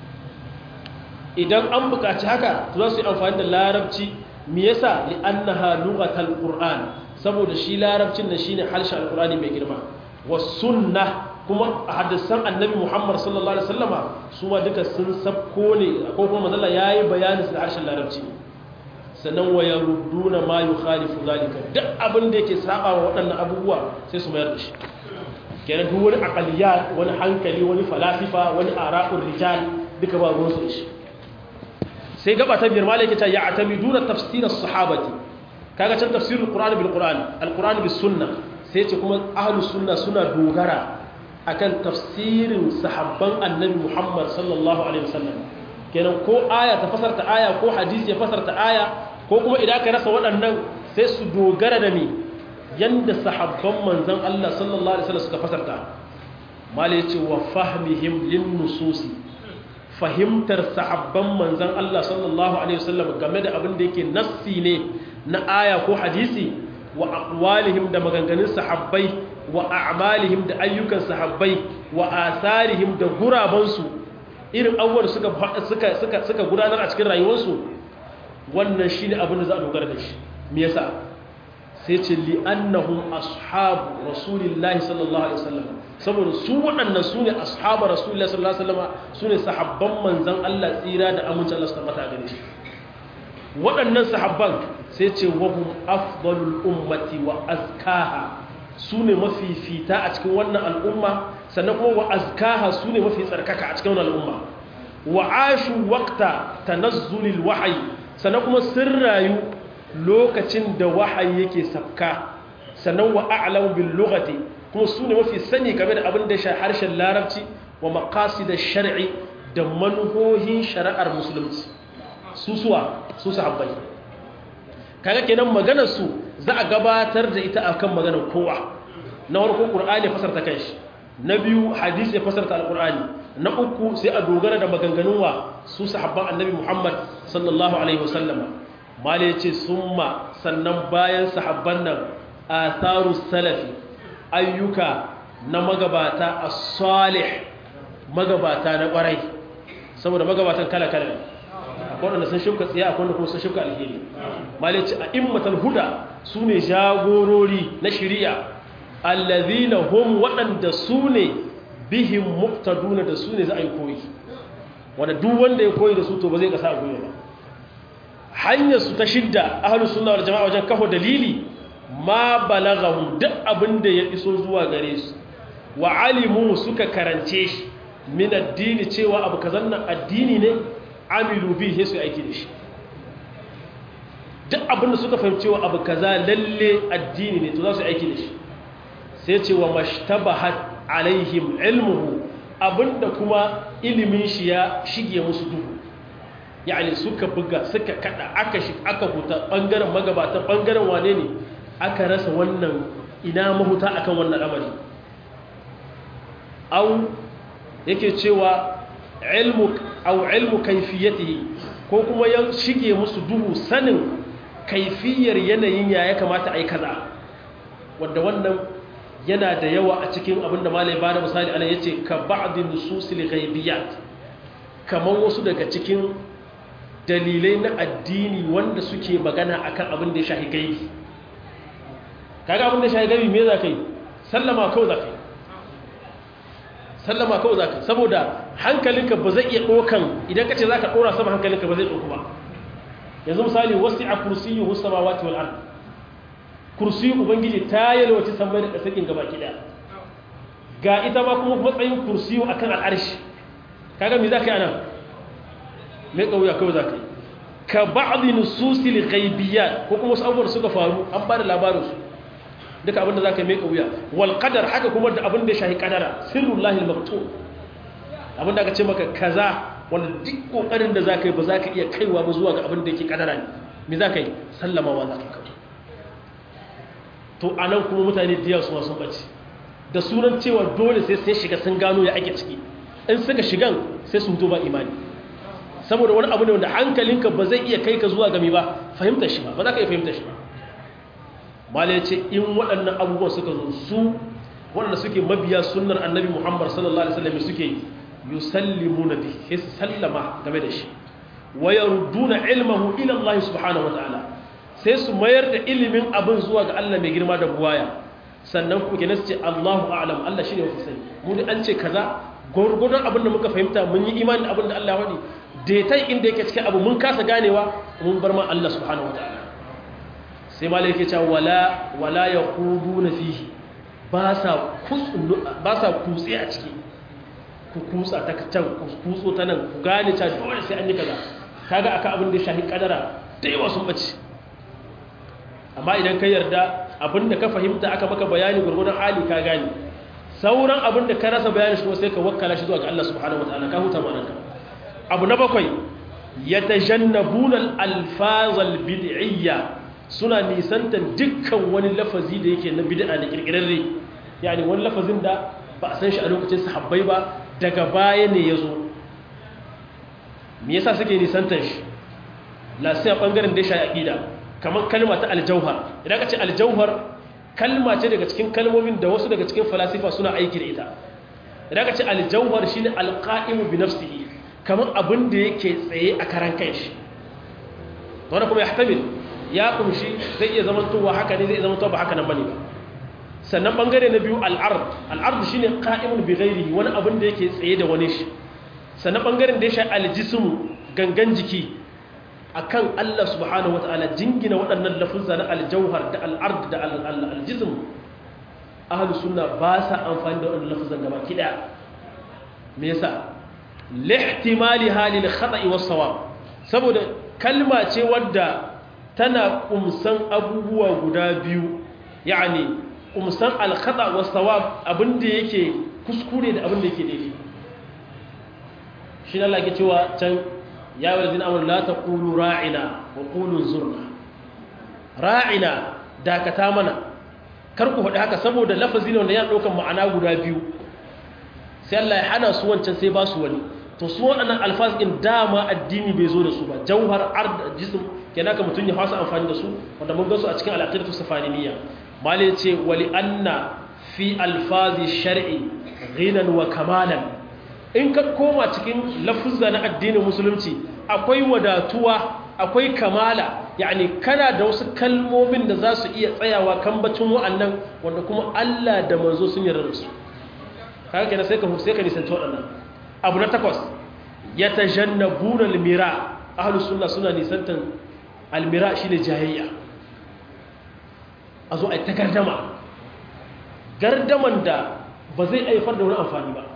idan an bukaci haka to za su yi amfani da larabci me yasa li annaha lughatal qur'an saboda shi larabcin da shine harshen alqur'ani mai girma was sunnah kuma hadisan annabi Muhammad sallallahu alaihi wasallama su ma duka sun sabko ne ko kuma manzala yayi bayani su da harshen larabci sannan wa yarudduna ma yukhalifu zalika duk abin da yake saba wa waɗannan abubuwa sai su mayar da shi kenan duk wani aqaliyat wani hankali wani falasifa wani ara'ur rijal duka ba ruwan su da shi sai gaba ta biyar malaka ta ya atamiduna tafsir as-sahabati kaga can tafsirul qur'ani bil qur'an al-qur'ani bis sunnah sai ce kuma ahlus sunna suna dogara akan tafsirin sahabban annabi Muhammad sallallahu alaihi wasallam kenan ko aya ta fasarta aya ko hadisi ya fasarta aya ko kuma idan ka rasa waɗannan sai su dogara da ni yanda sahabban manzon Allah sallallahu alaihi wasallam suka fasarta malai ce wa fahmihim lin nususi fahimtar sahabban manzon Allah sallallahu alaihi wasallam game da abin da yake nassi ne na aya ko hadisi wa aqwalihim da maganganun sahabbai wa a'malihim da ayyukan sahabbai wa asarihim da gurabansu irin abubuwan suka suka suka suka gudanar a cikin rayuwarsu wannan shine abin da za a dogara da shi me yasa sai ce li annahum ashabu rasulillahi sallallahu alaihi wasallam saboda su waɗannan su ne ashabu rasulillahi sallallahu alaihi wasallam su ne sahabban manzon Allah tsira da amincin Allah su tabbata gare shi waɗannan sahabban sai ce wahum afdalul ummati wa azkaha su ne mafifita a cikin wannan al'umma sannan kuma wa azkaha su ne mafi tsarkaka a cikin wannan al'umma wa ashu waqta tanazzulil wahyi sannan kuma sun rayu lokacin da wahayi yake sabka sannan wa a'lamu bil lughati kuma su ne mafi sani game da abin da ya harshen larabci wa maqasid ash-shar'i da manhohin shari'ar musulunci su suwa su sahabbai kaga kenan maganar su za a gabatar da ita akan maganar kowa na farko qur'ani ya fasarta kanshi na biyu hadisi ya fasarta alqur'ani na uku sai a dogara da maganganun wa su sahabban annabi Muhammad sallallahu alaihi wasallama mali yace summa sannan bayan sahabban nan atharu salafi ayyuka na magabata as-salih magabata na kwarai saboda magabatan kala kala akwai wanda sun shuka tsaye akwai wanda kuma sun shuka alheri mali yace a'immatul huda sune jagorori na shari'a allazina hum waɗanda su ne bihim muqtaduna da su ne za a yi koyi wanda duk wanda ya koyi da su to ba zai kasa a goyi ba hanyar su ta shidda ahlus sunna wal jama'a wajen kafa dalili ma balaghahum duk abin da ya iso zuwa gare su wa alimu suka karance shi min addini cewa abu kazan nan addini ne amilu bihi su aiki da shi duk abin da suka fahimci wa abu kaza lalle addini ne to za su aiki da shi sai ce wa mashtabahat alaihim ilmuhu abinda kuma ilimin shi ya shige musu duhu yani suka buga suka kada aka shi aka huta bangaren magabatan bangaren wane ne aka rasa wannan ina mahuta akan wannan amari au yake cewa ilmu au ilmu kaifiyatihi ko kuma ya shige musu duhu sanin kaifiyar yanayin ya ya kamata a yi kaza wanda wannan yana da yawa a cikin abin da malai ba da misali ana yace ka ba'di nususil ghaibiyat kaman wasu daga cikin dalilai na addini wanda suke magana akan abin da ya shahi gaibi kaga abin da ya shahi gaibi me za ka yi sallama kawai za ka yi sallama kawai za ka yi saboda hankalinka ba zai iya ɗokan idan ka ce za ka ɗora sama hankalinka ba zai ɗoku ba yanzu misali wasu a kursiyu husama wati wal ard kursiyu ubangiji ta yalwace sammai da ƙasar gaba kiɗa ga ita ma kuma matsayin kursiyu akan al'arshi kaga me za ka yi anan mai ƙauya kawai za ka yi ka ba'adi nususil ghaibiyat ko kuma wasu abubuwan suka faru an ba da labarinsu duka abinda za ka yi mai ƙauya wal qadar haka kuma da abinda ya shahi kadara sirrullahi al-maktub abinda aka ce maka kaza wanda duk kokarin da za ka yi ba za ka iya kaiwa ba zuwa ga abinda yake kadara ne me za ka yi sallamawa za ka kawo to a nan kuma mutane da yawa suma sun ɓace da sunan cewa dole sai sai shiga sun gano ya ake ciki in suka shigan sai su hutu ba imani saboda wani abu ne wanda hankalinka ba zai iya kai ka zuwa gami ba fahimtar shi ba ba za ka iya fahimtar shi ba mala ya ce in waɗannan abubuwan suka zo su waɗanda suke mabiya sunnar annabi muhammad sallallahu alaihi wasallam suke yusallimu na bi sai su sallama game da shi wa yarudduna ilmahu ila Allah subhanahu wa ta'ala sai su mayar da ilimin abin zuwa ga Allah mai girma da buwaya sannan kuma kenan su ce Allahu a'lam Allah shine mafi sani mu ne an ce kaza gurgurdan abin da muka fahimta mun yi imani da abin da Allah ya wadi daitai inda yake cikin abu mun kasa ganewa mun bar ma Allah subhanahu wa ta'ala sai malai yake cewa wala wala yaquduna fihi ba sa kutsu ba sa kutse a ciki ku kutsa ta can ku kutso ta nan ku gane ta dole sai an yi kaza kaga aka abin da shahi kadara da yawa sun bace amma idan ka yarda abin da ka fahimta aka maka bayani gurgurdan hali ka gane sauran abin da ka rasa bayani shi sai ka wakkala shi zuwa ga Allah subhanahu wataala ka huta ma'anarka abu na bakwai yatajannabuna al-alfaz al-bid'iyya suna nisantan dukkan wani lafazi da yake na bid'a da kirkirarre yani wani lafazin da ba a san shi a lokacin sahabbai ba daga baya ne ya zo me yasa suke nisantan shi la sai a bangaren da ya shayi aqida kamar kalma ta aljauhar idan ka ce aljauhar kalma ce daga cikin kalmomin da wasu daga cikin falasifa suna aiki da ita idan ka ce aljauhar shine alqa'imu bi nafsihi kamar abin da yake tsaye a karan kanshi wanda kuma ya hatamil ya kumshi zai iya zamantowa haka ne zai zamantowa ba haka nan bane ba sannan bangare na biyu al'ard al'ard shine qa'imun bi ghairihi wani abin da yake tsaye da wani shi sannan bangaren da ya sha aljismu gangan jiki akan Allah subhanahu wataala jingina waɗannan lafuzza na aljauhar da al'ard da aljism ahlus sunna ba sa amfani da waɗannan lafuzzan gaba ki daya me yasa lihtimali halil khata'i was sawab saboda kalma ce wadda tana kumsan abubuwa guda biyu yani kumsan alkhata wa sawab abinda yake kuskure da abinda yake daidai shi Allah ke cewa can ya walzina amur la taqulu ra'ina wa qulu zurna ra'ina dakata mana kar ku faɗi haka saboda lafazi ne wanda yana ɗaukar ma'ana guda biyu sai Allah ya hana su wancan sai ba su wani to su waɗannan alfaz ɗin dama addini bai zo da su ba jauhar ard jism kenan ka mutum ya fasa amfani da su wanda mun ga su a cikin al-aqidatu safaniyya malai ce wali anna fi alfazi shar'i ghinan wa kamalan in ka koma cikin lafuzza na addinin musulunci akwai wadatuwa akwai kamala yani kana da wasu kalmomin da za su iya tsayawa kambacin wa'annan wanda kuma Allah da manzo sun yarda da su kaga kenan sai ka sai ka nisanci waɗannan abu na takwas yatajannabuna almira ahlus sunna suna nisantan almira shine jayayya a zo a ta gardama gardaman da ba zai haifar da wani amfani ba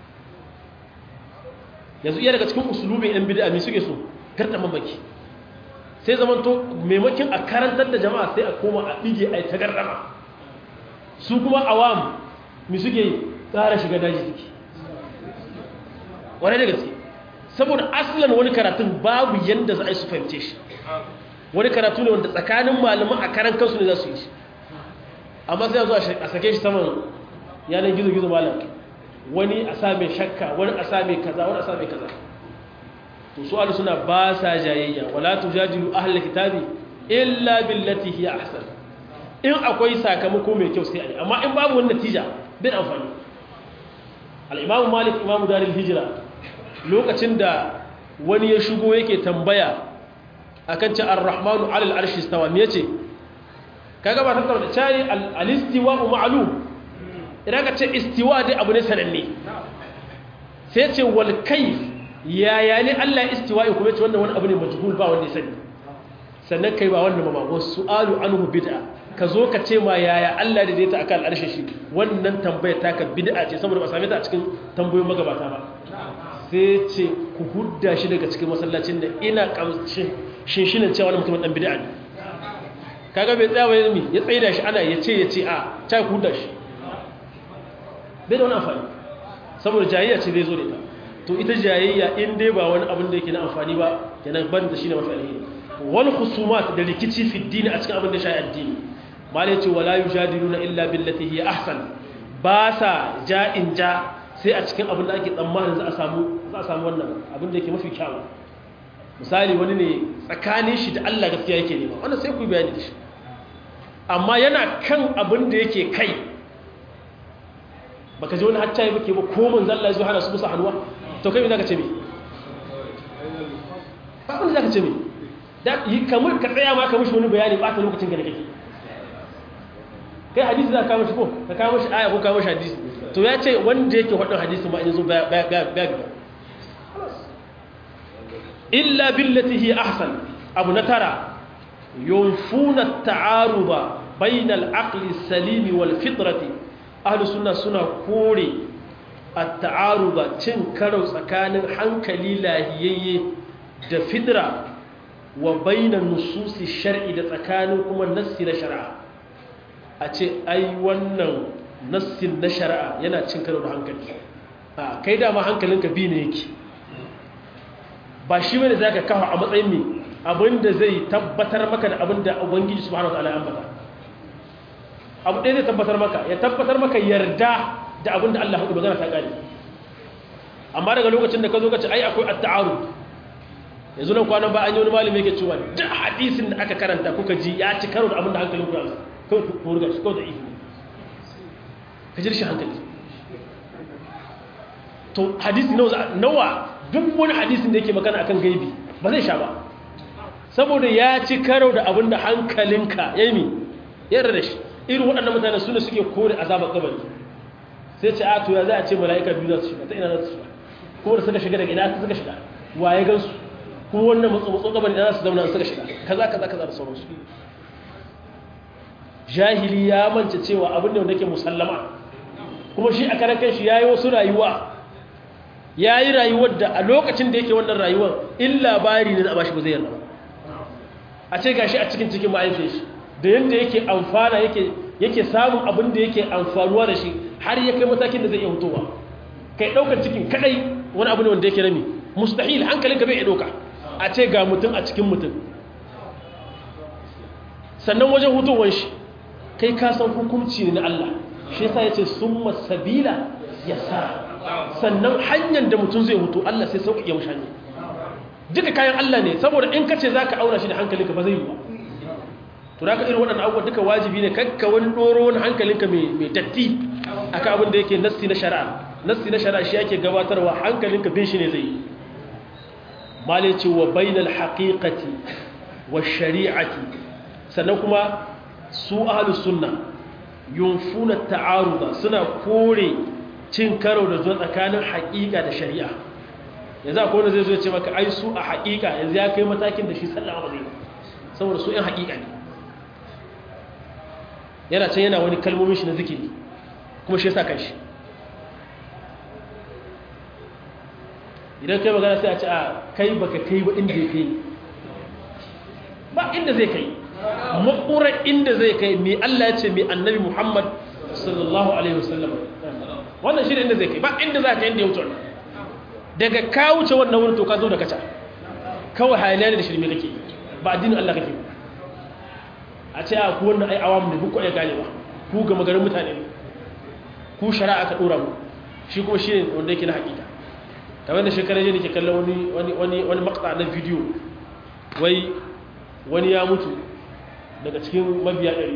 yanzu iya daga cikin usulubin yan bid'a me suke so gardaman baki sai zamanto maimakin a karantar da jama'a sai a koma a ɗige a ta gardama su kuma awam me suke ƙara shiga daji suke wane da gaske saboda asalin wani karatun babu yadda za a yi su fahimce shi wani karatu ne wanda tsakanin malaman a karan kansu ne za su yi shi amma sai zo a sake shi saman yanar gizo-gizo malam wani a same shakka wani a same kaza wani a same kaza to su alu suna ba sa jayayya wala tujadilu ahlul kitabi illa billati hiya ahsan in akwai sakamako mai kyau sai a yi amma in babu wani natija bin amfani al-imamu malik imamu darul hijra lokacin da wani ya shigo yake tambaya akan ce ar-rahmanu alal arshi istawa me yace kaga ba tattauna da cari al-istiwa ma'lum idan ka ce istiwa dai abu ne sananne sai ce wal kayf yaya ne Allah istiwa ya kuma ce wannan wani abu ne majhul ba wanda ya sani sannan kai ba wannan ba wasu su'alu anhu bid'a ka zo ka ce ma yaya Allah da ta akan al'arshi shi wannan tambayar taka bid'a ce saboda ba same ta a cikin tambayoyin magabata ba sai ce ku hudda shi daga cikin masallacin da ina kamshin shinshinan cewa wani mutumin dan bid'a ne kaga bai tsaya wani mi ya tsaye da shi ana ya ce ya ce a ta ku hudda shi bai da wani amfani saboda jayayya ce zai zo da ita to ita jayayya in dai ba wani abin da yake na amfani ba kenan ban da shi ne mafi alheri wani husumat da rikici fi dini a cikin abin da shi addini malai ce wala yujadiluna illa billati hiya ahsan ba sa ja'in ja sai a cikin abin da ake tsammanin za a samu za a samu wannan abin da yake mafi kyawu misali wani ne tsakanin shi da Allah gaskiya yake nema wannan sai ku bayani da shi amma yana kan abin da yake kai baka ji wani hacca yi bake ba ko manzo Allah ya zo hana su musu hannuwa to kai me zaka ce me ba abin da zaka ce me da yi kamar ka tsaya ma ka mishi wani bayani ba ta lokacin ka da kake kai hadisi za ka kawo shi ko ka kawo shi aya ko kawo shi hadisi to ya ce wanda yake faɗin hadisi ma in zo ba illa billati hi ahsan abu na tara yunfuna ta'aruba bainal aqli salimi wal fitrati ahlus sunna suna kore at-ta'aruba cin karo tsakanin hankali lahiyayye da fitra wa bainan nususi shar'i da tsakanin kuma nassi na shari'a a ce ai wannan nassin na shari'a yana cin karo da hankali a kai dama hankalinka bi ne yake ba shi bane za ka kawo a matsayin mai abinda zai tabbatar maka da abinda ubangiji subhanahu wataala ya ambata abu ɗaya zai tabbatar maka ya tabbatar maka yarda da abinda Allah hudu magana ta gane amma daga lokacin da ka zo ka ce ai akwai at-ta'arud yanzu nan kwanan ba an yi wani malami yake cewa duk hadisin da aka karanta kuka ji ya ci karo da abinda hankalin ku ya kawai ku riga shi kawai da ihu ka ji shi hankali to hadisi nawa duk wani hadisin da yake magana akan gaibi ba zai sha ba saboda ya ci karo da abin da hankalinka ya yi yarda da shi irin waɗannan mutane su ne suke kore azabar kabari sai ce a to ya za a ce mala'ika biyu za su shiga ta ina za su shiga kuma da suka shiga daga ina suka shiga waye gansu kuma wannan matso kabari da za su zauna suka shiga kaza kaza kaza da sauransu jahili ya mance cewa abin da wanda ke musallama kuma shi a karan kanshi ya yi wasu rayuwa ya yi rayuwar da a lokacin da yake wannan rayuwar in labari ne da ba shi ba zai yarda ba a ce gashi a cikin cikin ma'aifin shi da yadda yake amfana yake samun abin da yake amfanuwa da shi har ya kai matakin da zai iya hutowa kai ɗaukar cikin kadai wani abu ne wanda yake rami mustahil hankalinka bai iya ɗauka a ce ga mutum a cikin mutum sannan wajen hutowar shi kai ka san hukunci ne na Allah shi yasa yace summa sabila yasa sannan hanyar da mutum zai hutu Allah sai sauƙaƙe mashi hanya duka kayan Allah ne saboda in kace zaka aura shi da hankalinka ba zai yi ba to da ka irin waɗannan abubuwa duka wajibi ne kakka wani ɗoro wani hankalinka mai datti akan abin da yake nassi na shari'a nassi na shari'a shi yake gabatarwa hankalinka bin shi ne zai yi malai ce wa bainal haqiqati wa shari'ati sannan kuma su ahlus sunna yunfuna ta'aruda suna kore cin karo da zuwa tsakanin haƙiƙa da shari'a yanzu akwai wanda zai zo ya ce maka ai su a haƙiƙa yanzu ya kai matakin da shi sallama ba zai saboda su ‘yan haƙiƙa ne yana can yana wani kalmomin shi na zikiri kuma shi yasa kanshi idan kai magana sai a ce a kai baka kai ba inda zai kai ba inda zai kai makurar inda zai kai mai Allah ya ce mai annabi Muhammad sallallahu alaihi wasallam wannan shi ne inda zai kai ba inda za ka inda ya wuce wannan daga ka wuce wannan wurin to ka zo da kaca kawai hayaniya da shirme kake ba addinin Allah kake a ce a ku wannan ai awamu ne ku kwaye gane ba ku ga magarin mutane ne ku shari'a ka dora mu shi kuma shi ne wanda yake na hakika kamar da shekarar jini ke kallon wani wani wani wani makta na bidiyo wai wani ya mutu daga cikin mabiya ɗari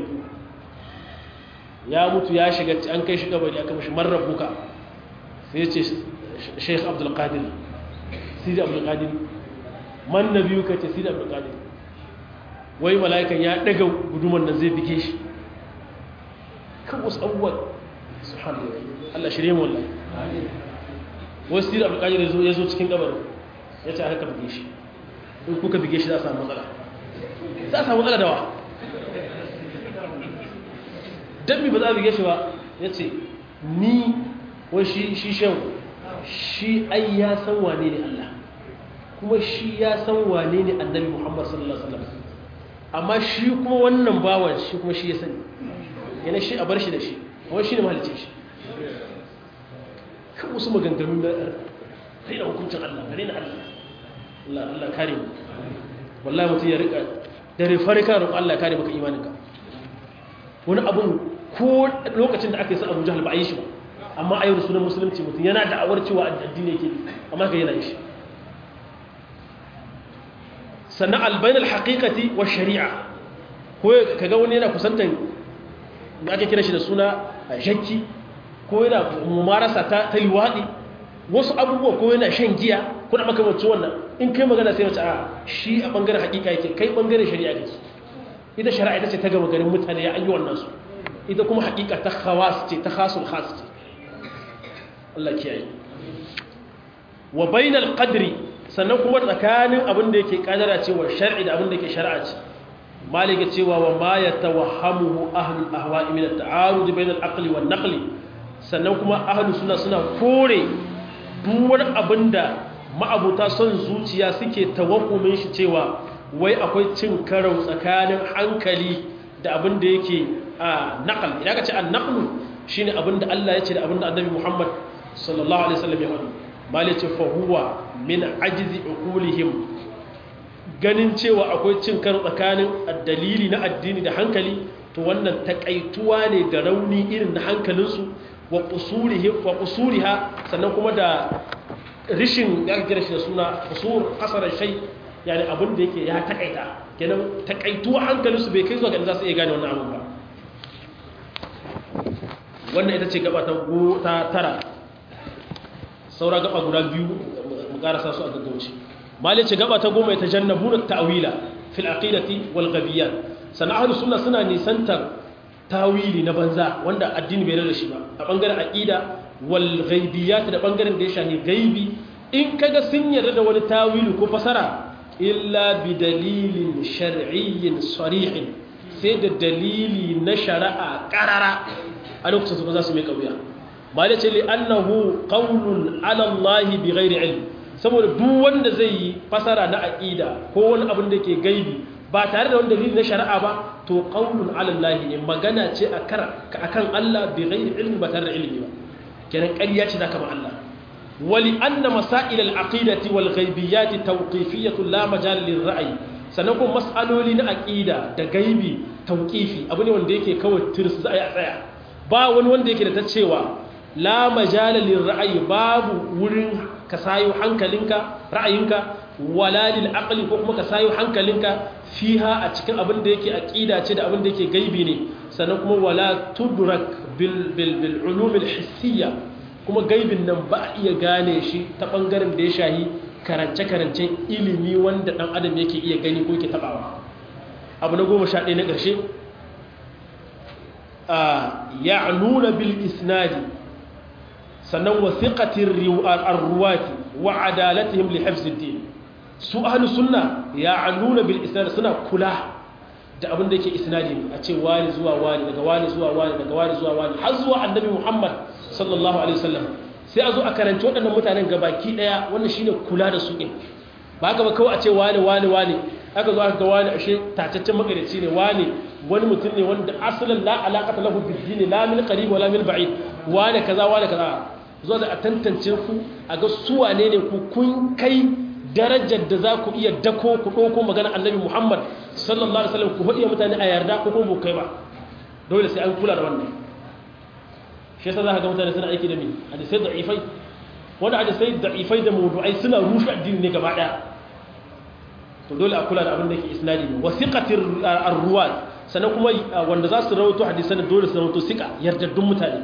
ya mutu ya shiga an kai shi kabari aka mashi marar buka sai ya ce sheikh abdulkadir sidi abdulkadir man na biyu ka ce sidi abdulkadir wai mala'ikan ya daga guduman nan zai bige shi kan wasu abubuwan su hannu allah shirye mu wallahi wasu sidi abdulkadir ya zo cikin kabarin ya ce a haka bige shi in kuka bige shi za a samu matsala za a samu matsala dawa don mi ba za a bige shi ba ya ce ni wai shi shan shi ai ya san wane ne Allah kuma shi ya san wane ne annabi Muhammad sallallahu alaihi wasallam amma shi kuma wannan bawan shi kuma shi ya sani yana shi a bar shi da shi wai shi ne mahalicin shi kan wasu maganganu na raina hukuncin Allah raina Allah Allah Allah kare mu wallahi mutum ya rika dare farka roƙon Allah kare maka imaninka wani abun ko lokacin da aka yi sa Abu Jahl ba a yi shi ba amma a yau sunan musulunci mutum yana da'awar cewa addini yake amma ka yana yi shi sannan albain alhaqiqati wa shari'a ko kaga wani yana kusantan da ake kira shi da suna shakki ko yana mumarasa ta ta liwadi wasu abubuwa ko yana shan giya ko da makamancin wannan in kai magana sai wace a shi a bangaren haƙiƙa yake kai bangaren shari'a kake ita shari'a ita ce ta gaba garin mutane ya an yi wannan su ita kuma haƙiƙa ta khawas ce ta khasul khas ce Allah kiyaye wa bainal qadri sannan kuma tsakanin abin da yake kadara cewa shar'i da abin da yake shar'a ce malika cewa wa ma yatawahhamuhu ahlul ahwa'i min at-ta'arud bainal aqli wan naqli sannan kuma ahlus sunna suna kore duk wani abin da ma'abuta son zuciya suke tawakkumin shi cewa wai akwai cin karo tsakanin hankali da abin da yake a naqal idan ka ce an-naqlu shine abin da Allah ya ce da abin da Annabi Muhammad sallallahu alaihi wasallam ya faɗi malice fa huwa min ajzi uqulihim ganin cewa akwai cin karo tsakanin dalili na addini da hankali to wannan takaituwa ne ga rauni irin na hankalinsu wa qusurihi wa qusuriha sannan kuma da rishin ya kira shi da suna qusur qasara shay yani abin da yake ya takaita kenan takaituwa hankalinsu bai kai zuwa ga za su iya gane wannan abin ba wannan ita ce gaba ta tara saura gaba guda biyu mu karasa su a gaggauci malai ce gaba ta goma ta jannabu na ta'wila fil aqidati wal ghabiyat sana ahlus sunna suna nisantar tawili na banza wanda addini bai da shi ba a bangaren aqida wal ghaibiyat da bangaren da ya shahi gaibi in kaga sun yarda da wani tawili ko fasara illa bi dalilin shar'iyyin sarihin sai da dalili na shari'a karara a lokacin su ba za su mai kauya ba da ce li'annahu qawlun ala Allah bi ghairi ilm saboda duk wanda zai yi fasara na aqida ko wani abin da ke gaibi ba tare da wani dalili na shari'a ba to qawlun ala Allah ne magana ce akan Allah bi ghairi ilmi ba tare da ilimi ba kenan ƙarya ce zaka ba Allah wali anna masail al aqidati wal ghaibiyat tawqifiyatu la majal lil ra'yi sannan kuma mas'aloli na aqida da gaibi tauqifi abu ne wanda yake kawai tirs za a yi a tsaya ba wani wanda yake da ta cewa la majala lil ra'ayi babu wurin ka sayo hankalinka ra'ayinka wala lil aqli ko kuma ka sayo hankalinka fiha a cikin abin da yake aqida ce da abin da yake gaibi ne sannan kuma wala tudrak bil bil bil ulum al hissiyya kuma gaibin nan ba a iya gane shi ta bangaren da ya shahi karance karancen ilimi wanda dan adam yake iya gani ko yake tabawa abu na goma sha ɗaya na ƙarshe ya'nuna bil isnadi sannan wasiqatir arruwati wa adalatihim li hifziddin su ahlus sunna ya'nuna bil isnadi suna kula da abin da yake isnadi a ce wani zuwa wani daga wani zuwa wani daga wani zuwa wani har zuwa annabi Muhammad sallallahu alaihi wasallam sai a zo a karanci waɗannan mutanen gabaki daya wannan shine kula da su din ba haka ba kawai a ce wani wani wani aka zo aka ga wani ashe tataccen makarici ne wani wani mutum ne wanda asalin la alaqata lahu bil din la min qarib wala min ba'id wani kaza wani kaza zo da a tantance ku a ga su wane ne ku kun kai darajar da za ku iya dako ku ɗauko magana annabi muhammad sallallahu alaihi wasallam ku haɗiya mutane a yarda ko kuma kai ba dole sai an kula da wannan shi yasa za ka ga mutane suna aiki da mi hadisai da'ifai wani hadisai da'ifai da mawdu'ai suna rushe addini ne gaba ɗaya to dole a kula da abin da ke isnadi ne wasiqatir arruwat sannan kuma wanda za su rawaito hadisan dole su rawaito sika yardaddun mutane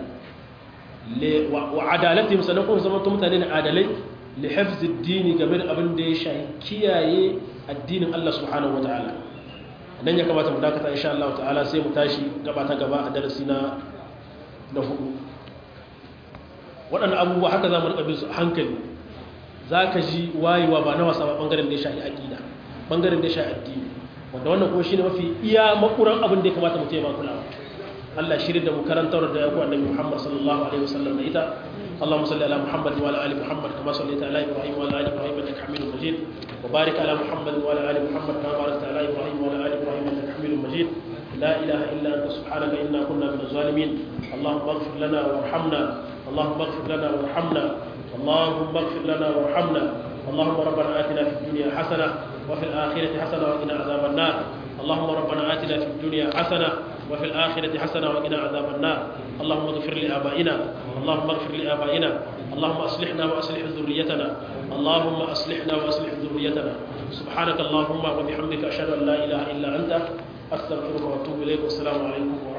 wa adalatihim sannan kuma zama mutane ne adalai li hifz ad-din game da abin da ya shahi kiyaye addinin Allah subhanahu wataala dan ya kamata mu dakata insha Allah ta'ala sai mu tashi gaba ta gaba a darasi na na hudu waɗannan abubuwa haka za mu rika bin su hankali zaka ji wayewa ba na wasa ba bangaren da ya shahi aqida bangaren da ya shahi addini wanda wannan kuma shine mafi iya makuran abin da ya kamata mu taimaka kulawa Allah shirin da mu karantar da yaku annabi Muhammad sallallahu alaihi wasallam da ita Allahumma salli ala Muhammad wa ala ali Muhammad kama sallaita ala Ibrahim wa ala ali Ibrahim innaka Hamidum Majid wa barik ala Muhammad wa ala ali Muhammad kama barakta ala Ibrahim wa ala ali Ibrahim innaka Hamidum Majid لا إله إلا أنت سبحانك إنا كنا من الظالمين اللهم اغفر لنا وارحمنا اللهم اغفر لنا وارحمنا اللهم اغفر لنا وارحمنا اللهم ربنا آتنا في الدنيا حسنة وفي الآخرة حسنة وقنا عذاب النار اللهم ربنا آتنا في الدنيا حسنة وفي الآخرة حسنة وقنا عذاب النار اللهم اغفر لآبائنا اللهم اغفر لآبائنا اللهم أصلحنا وأصلح ذريتنا اللهم أصلحنا وأصلح ذريتنا سبحانك اللهم وبحمدك أشهد أن لا إله إلا أنت أستغفرك وأتوب إليك والسلام عليكم